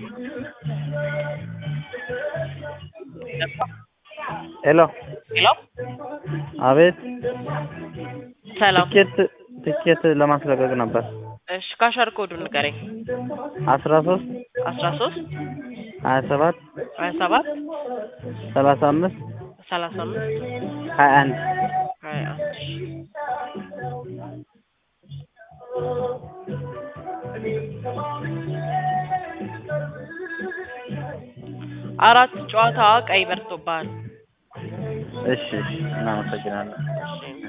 ሄሎ ሄሎ አቤት ሰላም። ትኬት ትኬት ለማስለቀቅ ነበር እሺ ካሸር ኮዱን ንገረኝ። አስራ ሶስት አስራ ሶስት ሀያ ሰባት ሀያ ሰባት ሰላሳ አምስት ሰላሳ አምስት ሀያ አንድ ሀያ አንድ አራት ጨዋታ ቀይ በርቶብሃል። እሺ እሺ እናመሰግናለን እሺ